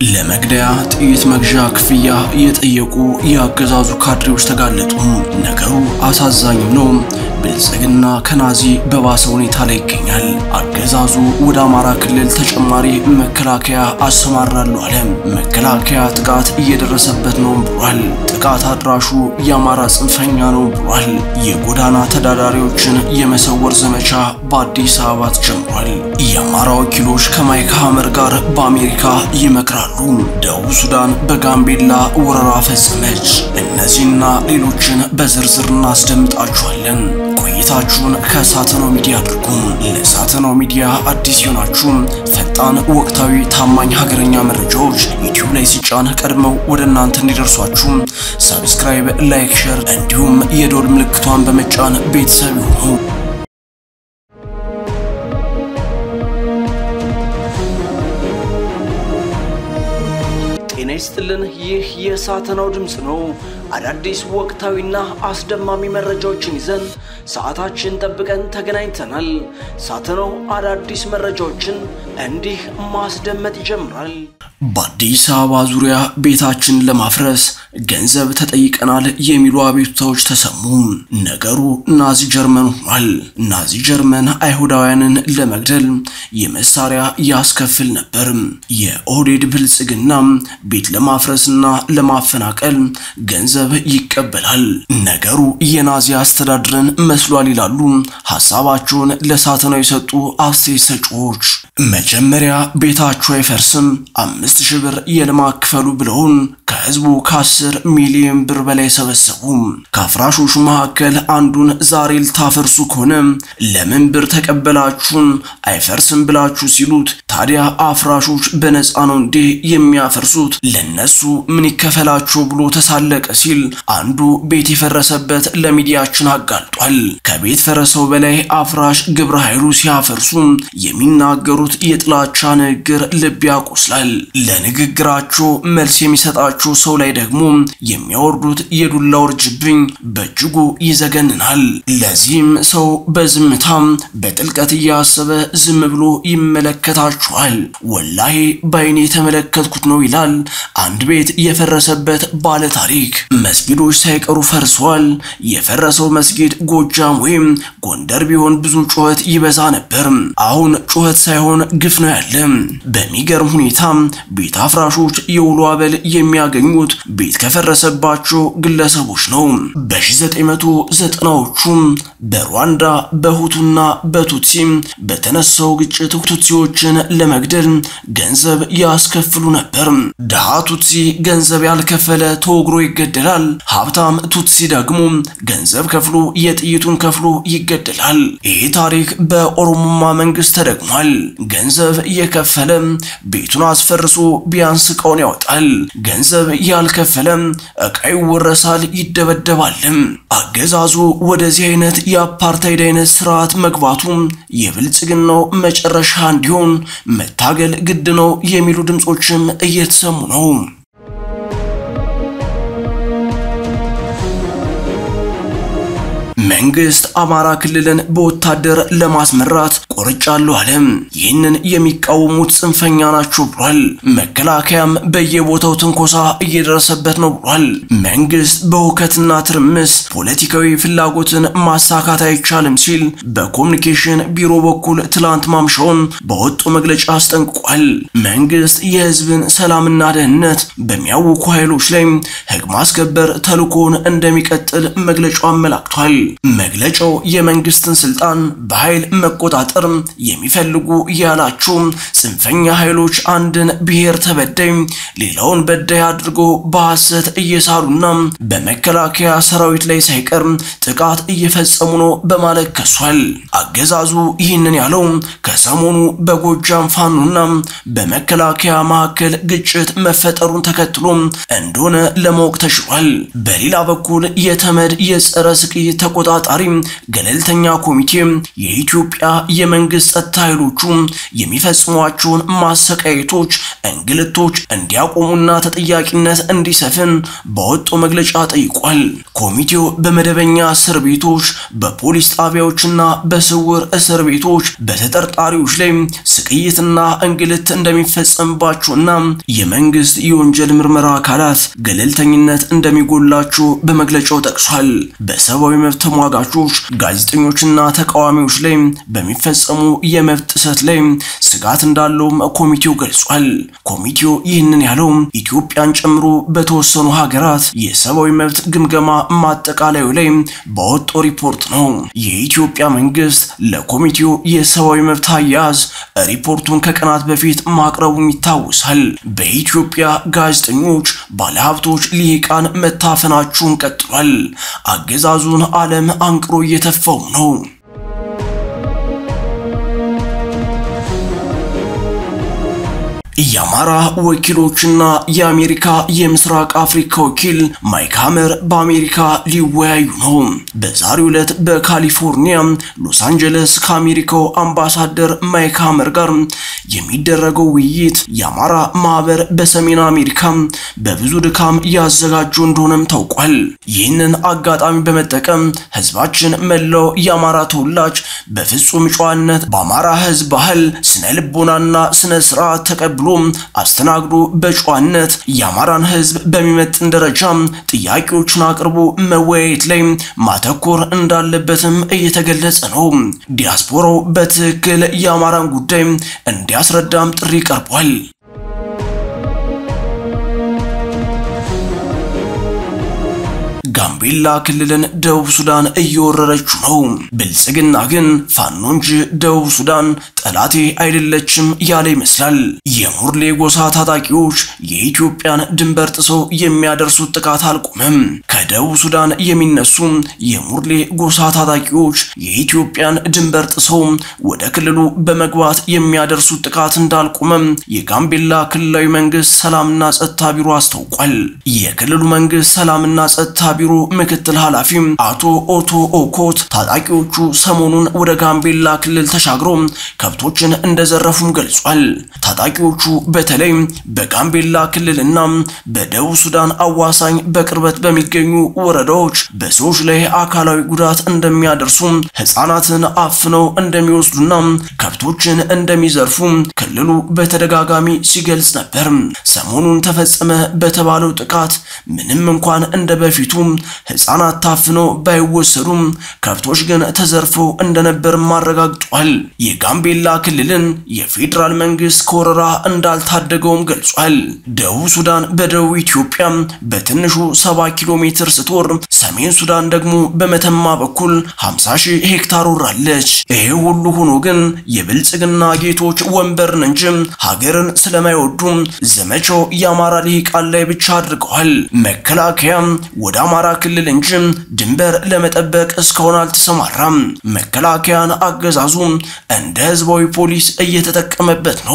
ለመግደያ ጥይት መግዣ ክፍያ የጠየቁ የአገዛዙ ካድሬዎች ተጋለጡ። ነገሩ አሳዛኝም ነው። ብልጽግና ከናዚ በባሰ ሁኔታ ላይ ይገኛል። አገዛዙ ወደ አማራ ክልል ተጨማሪ መከላከያ አሰማራሉ አለ። መከላከያ ጥቃት እየደረሰበት ነው ብሏል። ጥቃት አድራሹ የአማራ ጽንፈኛ ነው ብሏል። የጎዳና ተዳዳሪዎችን የመሰወር ዘመቻ በአዲስ አበባ ተጀምሯል። የአማራ ወኪሎች ከማይክ ሐመር ጋር በአሜሪካ ይመክራሉ። ደቡብ ሱዳን በጋምቤላ ወረራ ፈጸመች። እነዚህና ሌሎችን በዝርዝር እናስደምጣችኋለን። ቆይታችሁን ከሳተናው ሚዲያ አድርጉ። ለሳተናው ሚዲያ አዲስ የሆናችሁ ፈጣን፣ ወቅታዊ፣ ታማኝ ሀገረኛ መረጃዎች ዩቲዩብ ላይ ሲጫን ቀድመው ወደ እናንተ እንዲደርሷችሁ ሰብስክራይብ፣ ላይክ፣ ሼር እንዲሁም የዶል ምልክቷን በመጫን ቤተሰብ ይሁኑ። ጤና ይስጥልን። ይህ የሳተናው ድምፅ ነው። አዳዲስ ወቅታዊና አስደማሚ መረጃዎችን ይዘን ሰዓታችን ጠብቀን ተገናኝተናል። ሳተናው አዳዲስ መረጃዎችን እንዲህ ማስደመጥ ይጀምራል። በአዲስ አበባ ዙሪያ ቤታችንን ለማፍረስ ገንዘብ ተጠይቀናል የሚሉ አቤቱታዎች ተሰሙ። ነገሩ ናዚ ጀርመን ሆኗል። ናዚ ጀርመን አይሁዳውያንን ለመግደል የመሳሪያ ያስከፍል ነበር። የኦህዴድ ብልጽግና ቤት ለማፍረስና ለማፈናቀል ገንዘብ ይቀበላል። ነገሩ የናዚ አስተዳድርን መስሏል ይላሉ ሀሳባቸውን ለሳተናው የሰጡ አስተያየት ሰጪዎች። መጀመሪያ ቤታችሁ አይፈርስም አምስት ሺህ ብር የልማት ክፈሉ ብለውን ከህዝቡ ከአስር ሚሊዮን ብር በላይ ሰበሰቡ። ከአፍራሾቹ መካከል አንዱን ዛሬ ልታፈርሱ ከሆነ ለምን ብር ተቀበላችሁን አይፈርስም ብላችሁ ሲሉት ታዲያ አፍራሾች በነፃ ነው እንዴ የሚያፈርሱት ለነሱ ምን ይከፈላቸው ብሎ ተሳለቀ ሲል አንዱ ቤት የፈረሰበት ለሚዲያችን አጋልጧል። ከቤት ፈረሰው በላይ አፍራሽ ግብረ ኃይሉ ሲያፈርሱ የሚናገሩት የጥላቻ ንግግር ልብ ያቆስላል። ለንግግራቸው መልስ የሚሰጣቸው ሰው ላይ ደግሞ የሚያወርዱት የዱላ ውርጅብኝ በእጅጉ ይዘገንናል። ለዚህም ሰው በዝምታም በጥልቀት እያሰበ ዝም ብሎ ይመለከታቸዋል። ወላሂ በአይኔ የተመለከትኩት ነው ይላል አንድ ቤት የፈረሰበት ባለ ታሪክ። መስጊዶች ሳይቀሩ ፈርሰዋል። የፈረሰው መስጊድ ጎጃም ወይም ጎንደር ቢሆን ብዙ ጩኸት ይበዛ ነበር። አሁን ጩኸት ሳይሆን ግፍ ነው ያለ። በሚገርም ሁኔታ ቤት አፍራሾች የውሎ አበል የሚያገኙት ቤት ከፈረሰባቸው ግለሰቦች ነው። በ1990ዎቹ በሩዋንዳ በሁቱና በቱትሲ በተነሳው ግጭት ቱትሲዎችን ለመግደል ገንዘብ ያስከፍሉ ነበር። ድሃ ቱትሲ ገንዘብ ያልከፈለ ተወግሮ ይገደላል። ሀብታም ቱትሲ ደግሞ ገንዘብ ከፍሎ የጥይቱን ከፍሎ ይገደላል። ይህ ታሪክ በኦሮሞማ መንግስት ተደግሟል። ገንዘብ የከፈለ ቤቱን አስፈርሶ ቢያንስ እቃውን ያወጣል። ገንዘብ ያልከፈለ እቃ ይወረሳል፣ ይደበደባልም። አገዛዙ ወደዚህ አይነት የአፓርታይድ አይነት ስርዓት መግባቱ የብልጽግናው መጨረሻ እንዲሆን መታገል ግድ ነው የሚሉ ድምፆችም እየተሰሙ ነው። መንግስት አማራ ክልልን በወታደር ለማስመራት ቆርጫለሁ አለ። ይህንን የሚቃወሙት ጽንፈኛ ናቸው ብሏል። መከላከያም በየቦታው ትንኮሳ እየደረሰበት ነው ብሏል። መንግስት በሁከትና ትርምስ ፖለቲካዊ ፍላጎትን ማሳካት አይቻልም ሲል በኮሚኒኬሽን ቢሮ በኩል ትላንት ማምሻውን በወጡ መግለጫ አስጠንቅቋል። መንግስት የህዝብን ሰላምና ደህንነት በሚያውኩ ኃይሎች ላይ ህግ ማስከበር ተልዕኮውን እንደሚቀጥል መግለጫው አመላክቷል። መግለጫው የመንግስትን ስልጣን በኃይል መቆጣጠር የሚፈልጉ ያላቸው ጽንፈኛ ኃይሎች አንድን ብሔር ተበዳይ ሌላውን በዳይ አድርገው በሐሰት እየሳሉና በመከላከያ ሰራዊት ላይ ሳይቀር ጥቃት እየፈጸሙ ነው በማለት ከሷል። አገዛዙ ይህንን ያለው ከሰሞኑ በጎጃም ፋኖና በመከላከያ መካከል ግጭት መፈጠሩን ተከትሎ እንደሆነ ለማወቅ ተችሏል። በሌላ በኩል የተመድ የጸረ ስቅይት ተቆጣጣሪ አጣሪ ገለልተኛ ኮሚቴ የኢትዮጵያ የመንግስት ጸጥታ ኃይሎቹ የሚፈጽሟቸውን ማሰቃየቶች፣ እንግልቶች እንዲያቆሙና ተጠያቂነት እንዲሰፍን በወጣው መግለጫ ጠይቋል። ኮሚቴው በመደበኛ እስር ቤቶች፣ በፖሊስ ጣቢያዎችና በስውር እስር ቤቶች በተጠርጣሪዎች ላይ ስቅይትና እንግልት እንደሚፈጸምባቸውና የመንግስት የወንጀል ምርመራ አካላት ገለልተኝነት እንደሚጎላቸው በመግለጫው ጠቅሷል። በሰብአዊ መብት ተሟጋቾች፣ ጋዜጠኞችና ተቃዋሚዎች ላይ በሚፈጸሙ የመብት ጥሰት ላይ ስጋት እንዳለውም ኮሚቴው ገልጿል። ኮሚቴው ይህንን ያለው ኢትዮጵያን ጨምሮ በተወሰኑ ሀገራት የሰብአዊ መብት ግምገማ ማጠቃለዩ ላይ በወጣው ሪፖርት ነው። የኢትዮጵያ መንግስት ለኮሚቴው የሰብአዊ መብት አያያዝ ሪፖርቱን ከቀናት በፊት ማቅረቡም ይታወሳል። በኢትዮጵያ ጋዜጠኞች፣ ባለሀብቶች፣ ልሂቃን መታፈናቸውን ቀጥሏል። አገዛዙን ዓለም አንቅሮ እየተፋው ነው። የአማራ ወኪሎችና የአሜሪካ የምስራቅ አፍሪካ ወኪል ማይክ ሀመር በአሜሪካ ሊወያዩ ነው። በዛሬው ዕለት በካሊፎርኒያ ሎስ አንጀለስ ከአሜሪካው አምባሳደር ማይክ ሀመር ጋር የሚደረገው ውይይት የአማራ ማህበር በሰሜን አሜሪካ በብዙ ድካም ያዘጋጀው እንደሆነም ታውቋል። ይህንን አጋጣሚ በመጠቀም ህዝባችን መላው የአማራ ተወላጅ በፍጹም ጨዋነት በአማራ ህዝብ ባህል፣ ስነ ልቦናና ስነ ስርዓት ተቀብሎ አስተናግዶ በጨዋነት የአማራን ህዝብ በሚመጥን ደረጃ ጥያቄዎችን አቅርቦ መወያየት ላይ ማተኮር እንዳለበትም እየተገለጸ ነው። ዲያስፖራው በትክክል የአማራን ጉዳይ እንዲያስረዳም ጥሪ ቀርቧል። ጋምቤላ ክልልን ደቡብ ሱዳን እየወረረችው ነው። ብልጽግና ግን ፋኖ እንጂ ደቡብ ሱዳን ጠላቴ አይደለችም ያለ ይመስላል። የሙርሌ ጎሳ ታጣቂዎች የኢትዮጵያን ድንበር ጥሰው የሚያደርሱት ጥቃት አልቆመም። ከደቡብ ሱዳን የሚነሱ የሙርሌ ጎሳ ታጣቂዎች የኢትዮጵያን ድንበር ጥሰው ወደ ክልሉ በመግባት የሚያደርሱት ጥቃት እንዳልቆመም የጋምቤላ ክልላዊ መንግስት ሰላምና ጸጥታ ቢሮ አስታውቋል። የክልሉ መንግስት ሰላምና ጸጥታ ቢሮ ምክትል ኃላፊ አቶ ኦቶ ኦኮት ታጣቂዎቹ ሰሞኑን ወደ ጋምቤላ ክልል ተሻግረው ከብቶችን እንደዘረፉም ገልጿል። ታጣቂዎቹ በተለይ በጋምቤላ ክልልና በደቡብ ሱዳን አዋሳኝ በቅርበት በሚገኙ ወረዳዎች በሰዎች ላይ አካላዊ ጉዳት እንደሚያደርሱ፣ ህፃናትን አፍነው እንደሚወስዱና ከብቶችን እንደሚዘርፉ ክልሉ በተደጋጋሚ ሲገልጽ ነበር። ሰሞኑን ተፈጸመ በተባለው ጥቃት ምንም እንኳን እንደ በፊቱ ህፃናት ታፍነው ባይወሰዱም ከብቶች ግን ተዘርፈው እንደነበር አረጋግጧል። የጋምቤላ ክልልን የፌዴራል መንግስት ከወረራ እንዳልታደገውም ገልጿል። ደቡብ ሱዳን በደቡብ ኢትዮጵያ በትንሹ 70 ኪሎ ሜትር ስትወር፣ ሰሜን ሱዳን ደግሞ በመተማ በኩል 50 ሺህ ሄክታር ወራለች። ይሄ ሁሉ ሆኖ ግን የብልጽግና ጌቶች ወንበርን እንጂ ሀገርን ስለማይወዱ ዘመቻው የአማራ ልሂቃን ላይ ብቻ አድርገዋል። መከላከያ ወደ አማራ ክልል እንጂ ድንበር ለመጠበቅ እስካሁን አልተሰማራም። መከላከያን አገዛዙ እንደ ህዝባዊ ፖሊስ እየተጠቀመበት ነው።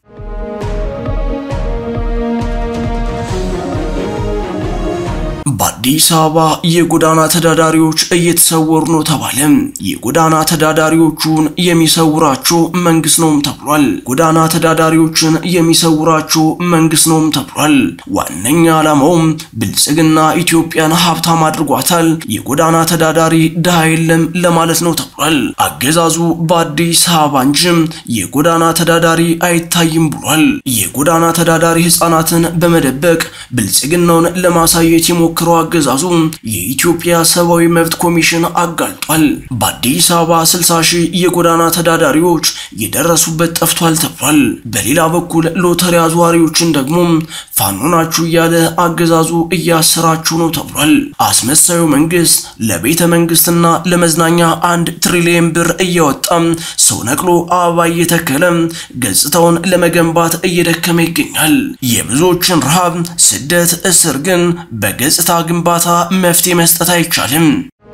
በአዲስ አበባ የጎዳና ተዳዳሪዎች እየተሰወሩ ነው ተባለ። የጎዳና ተዳዳሪዎቹን የሚሰውራቸው መንግስት ነውም ተብሏል። ጎዳና ተዳዳሪዎችን የሚሰውራቸው መንግስት ነውም ተብሏል። ዋነኛ ዓላማውም ብልጽግና ኢትዮጵያን ሀብታም አድርጓታል፣ የጎዳና ተዳዳሪ ድሃ የለም ለማለት ነው ተብሏል። አገዛዙ በአዲስ አበባ እንጂ የጎዳና ተዳዳሪ አይታይም ብሏል። የጎዳና ተዳዳሪ ህፃናትን በመደበቅ ብልጽግናውን ለማሳየት የሞክረው አገዛዙ የኢትዮጵያ ሰብአዊ መብት ኮሚሽን አጋልጧል። በአዲስ አበባ 60 ሺህ የጎዳና ተዳዳሪዎች የደረሱበት ጠፍቷል ተብሏል። በሌላ በኩል ሎተሪ አዘዋሪዎችን ደግሞ ፋኖ ናችሁ እያለ አገዛዙ እያሰራችሁ ነው ተብሏል። አስመሳዩ መንግስት ለቤተ መንግስትና ለመዝናኛ አንድ ትሪሊየን ብር እያወጣ ሰው ነቅሎ አበባ እየተከለ ገጽታውን ለመገንባት እየደከመ ይገኛል። የብዙዎችን ረሃብ፣ ስደት፣ እስር ግን በገጽታ ግንባታ መፍትሄ መስጠት አይቻልም።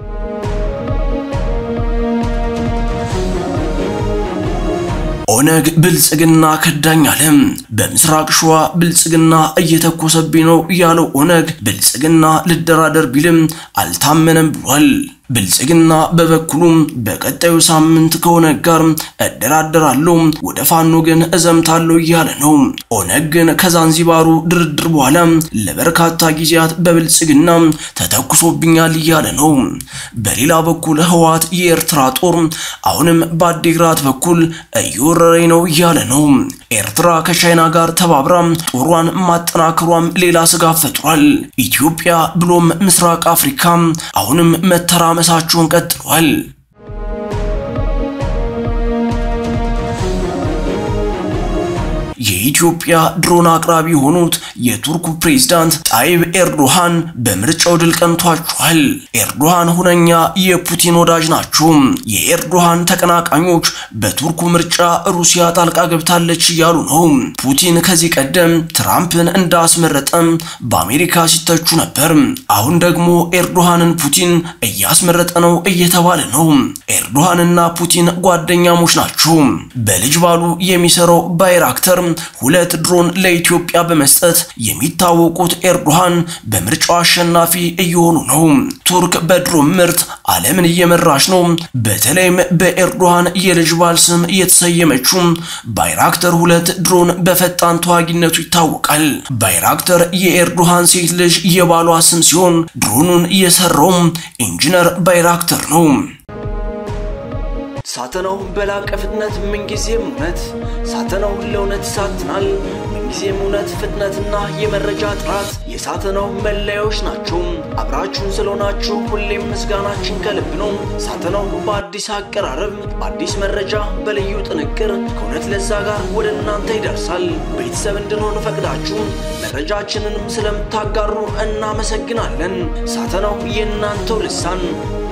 ኦነግ ብልጽግና ከዳኝ አለ። በምስራቅ ሸዋ ብልጽግና እየተኮሰብኝ ነው ያለው ኦነግ ብልጽግና ልደራደር ቢልም አልታመነም ብሏል። ብልጽግና በበኩሉ በቀጣዩ ሳምንት ከኦነግ ጋር እደራደራለሁ፣ ወደ ፋኖ ግን እዘምታለሁ እያለ ነው። ኦነግ ግን ከዛንዚባሩ ድርድር በኋላ ለበርካታ ጊዜያት በብልጽግና ተተኩሶብኛል እያለ ነው። በሌላ በኩል ህወሓት የኤርትራ ጦር አሁንም በአዲግራት በኩል እየወረረኝ ነው እያለ ነው። ኤርትራ ከቻይና ጋር ተባብራ ጦሯን ማጠናከሯም ሌላ ስጋት ፈጥሯል። ኢትዮጵያ ብሎም ምስራቅ አፍሪካ አሁንም መተራመሳቸውን ቀጥሏል። የኢትዮጵያ ድሮን አቅራቢ የሆኑት የቱርኩ ፕሬዝዳንት ጣይብ ኤርዶሃን በምርጫው ድል ቀንቷቸዋል። ኤርዶሃን ሁነኛ የፑቲን ወዳጅ ናቸው። የኤርዶሃን ተቀናቃኞች በቱርኩ ምርጫ ሩሲያ ጣልቃ ገብታለች እያሉ ነው። ፑቲን ከዚህ ቀደም ትራምፕን እንዳስመረጠም በአሜሪካ ሲተቹ ነበር። አሁን ደግሞ ኤርዶሃንን ፑቲን እያስመረጠ ነው እየተባለ ነው። ኤርዶሃንና ፑቲን ጓደኛሞች ናቸው። በልጅ ባሉ የሚሰራው ባይራክተር ሁለት ድሮን ለኢትዮጵያ በመስጠት የሚታወቁት ኤርዶሃን በምርጫው አሸናፊ እየሆኑ ነው። ቱርክ በድሮን ምርት ዓለምን እየመራች ነው። በተለይም በኤርዶሃን የልጅ ባል ስም የተሰየመችው ባይራክተር ሁለት ድሮን በፈጣን ተዋጊነቱ ይታወቃል። ባይራክተር የኤርዶሃን ሴት ልጅ የባሏ ስም ሲሆን ድሮኑን የሰራው ኢንጂነር ባይራክተር ነው። ሳተናው በላቀ ፍጥነት ምንጊዜም እውነት ሳተናው ለእውነት ይሳትናል። ምንጊዜም እውነት፣ ፍጥነትና የመረጃ ጥራት የሳተናው መለያዎች ናቸው። አብራችሁን ስለሆናችሁ ሁሌም ምስጋናችን ከልብ ነው። ሳተናው በአዲስ አቀራረብ፣ በአዲስ መረጃ፣ በልዩ ጥንቅር ከእውነት ለዛ ጋር ወደ እናንተ ይደርሳል። ቤተሰብ እንድንሆን ፈቅዳችሁ መረጃችንንም ስለምታጋሩ እናመሰግናለን። ሳተናው የእናንተው ልሳን